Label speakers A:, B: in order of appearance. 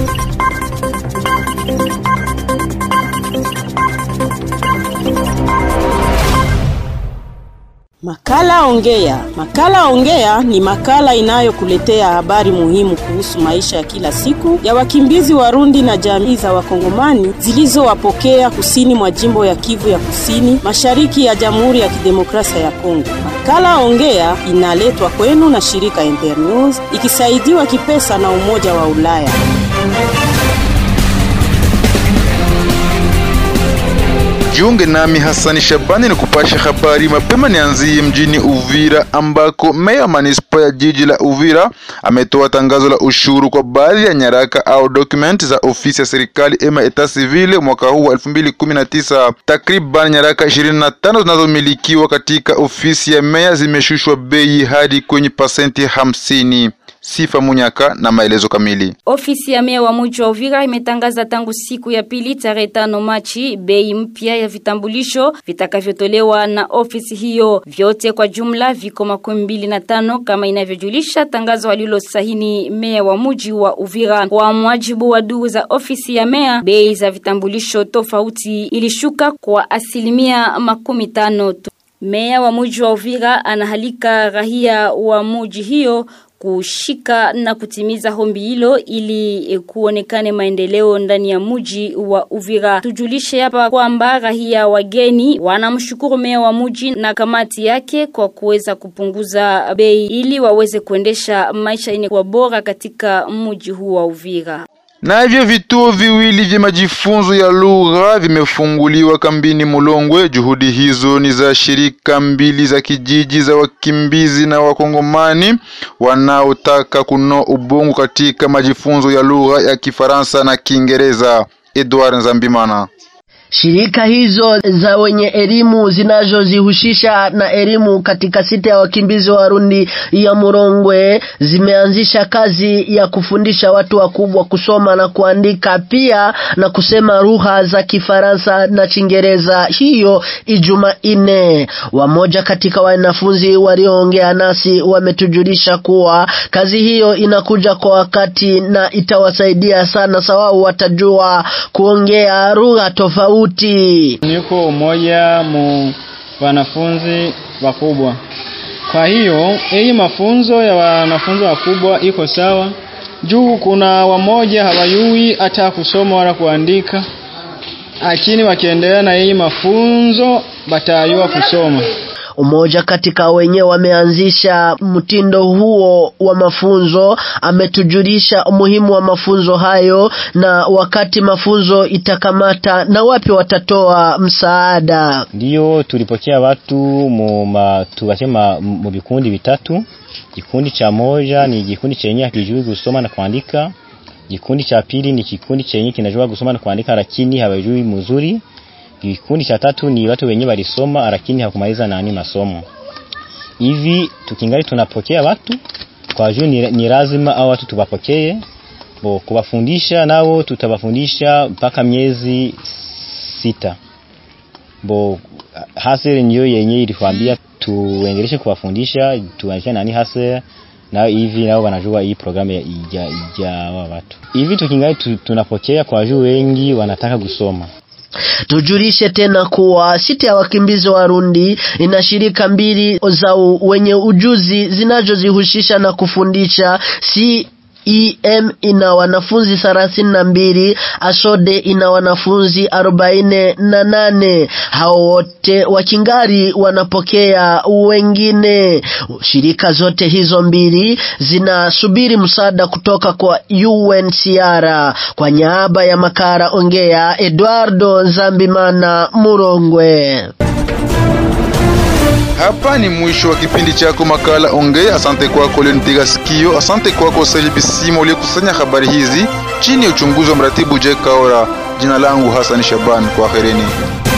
A: Makala Ongea. Makala Ongea ni makala inayokuletea habari muhimu kuhusu maisha ya kila siku ya wakimbizi Warundi na jamii za Wakongomani zilizowapokea kusini mwa jimbo ya Kivu ya Kusini, mashariki ya Jamhuri ya Kidemokrasia ya Kongo. Makala Ongea inaletwa kwenu na shirika Internews ikisaidiwa kipesa na Umoja wa Ulaya.
B: Jiunge nami Hasani Shabani ni kupasha habari mapema. Nianzie mjini Uvira ambako meya wa manispa ya jiji la Uvira ametoa tangazo la ushuru kwa baadhi ya nyaraka au dokumenti za ofisi ya serikali ema eta civile mwaka huu wa 2019. Takriban nyaraka 25 zinazomilikiwa katika ofisi ya meya zimeshushwa bei hadi kwenye pasenti hamsini. Sifa Munyaka na maelezo kamili.
C: Ofisi ya meya wa mji wa Uvira imetangaza tangu siku ya pili tarehe tano Machi bei mpya ya vitambulisho vitakavyotolewa na ofisi hiyo. Vyote kwa jumla viko makumi mbili na tano kama inavyojulisha tangazo alilosahini meya wa mji wa Uvira. Kwa mwajibu wa duru za ofisi ya meya, bei za vitambulisho tofauti ilishuka kwa asilimia makumi tano. Meya wa mji wa Uvira anahalika rahia wa mji hiyo kushika na kutimiza hombi hilo ili kuonekane maendeleo ndani ya mji wa Uvira. Tujulishe hapa kwamba rahia wageni wanamshukuru meya wa mji na kamati yake kwa kuweza kupunguza bei ili waweze kuendesha maisha yenye kuwa bora katika mji huu wa Uvira.
B: Navyo vituo viwili vya majifunzo ya lugha vimefunguliwa kambini Mulongwe. Juhudi hizo ni za shirika mbili za kijiji za wakimbizi na wakongomani wanaotaka kunoa ubongo katika majifunzo ya lugha ya Kifaransa na Kiingereza. Edward Nzambimana.
D: Shirika hizo za wenye elimu zinazozihusisha na elimu katika sita ya wakimbizi Warundi ya Murongwe zimeanzisha kazi ya kufundisha watu wakubwa kusoma na kuandika pia na kusema lugha za Kifaransa na Kiingereza hiyo Ijumanne. Wamoja katika wanafunzi walioongea nasi wametujulisha kuwa kazi hiyo inakuja kwa wakati na itawasaidia sana, sababu watajua kuongea lugha tofauti
E: Niko umoja mu wanafunzi wakubwa. Kwa hiyo hii mafunzo ya wanafunzi wakubwa iko sawa, juu kuna wamoja hawayui hata kusoma wala kuandika, lakini wakiendelea na hii mafunzo batayua kusoma.
D: Umoja katika wenye wameanzisha mtindo huo wa mafunzo ametujulisha umuhimu wa mafunzo hayo na wakati mafunzo itakamata na wapi watatoa msaada.
F: Ndiyo tulipokea watu mu tukasema mu vikundi vitatu. Kikundi cha moja ni kikundi chenye hakijui kusoma na kuandika. Kikundi cha pili ni kikundi chenye kinajua kusoma na kuandika lakini hawajui mzuri. Kikundi cha tatu ni watu wenye walisoma lakini hawakumaliza nani masomo. Hivi tukingali tunapokea watu kwa juu ni, ni lazima au watu tubapokee. Bo kuwafundisha nao tutawafundisha mpaka miezi sita. Bo hasere ndio yenye ilituambia tuendeleshe kuwafundisha tuanze nani hasere na hivi nao wanajua hii programu ya ija, ija wa watu. Hivi tukingali tu, tunapokea kwa juu wengi wanataka kusoma.
D: Tujulishe tena kuwa sita ya wakimbizi Warundi ina shirika mbili za wenye ujuzi zinazozihusisha na kufundisha si EM ina wanafunzi thelathini na mbili, Asode ina wanafunzi arobaini na nane. Hao wote wakingari wanapokea wengine. Shirika zote hizo mbili zinasubiri msaada kutoka kwa UNHCR. Kwa niaba ya Makara Ongea, Eduardo Zambimana, Murongwe.
B: Hapa ni mwisho wa kipindi chako makala Ongea. Asante kwako ulionipiga sikio. Asante kwako Saidi Bisimo uliyekusanya habari hizi chini ya uchunguzi wa mratibu Jack Kaora. Jina langu Hassan Shaban, kwaherini.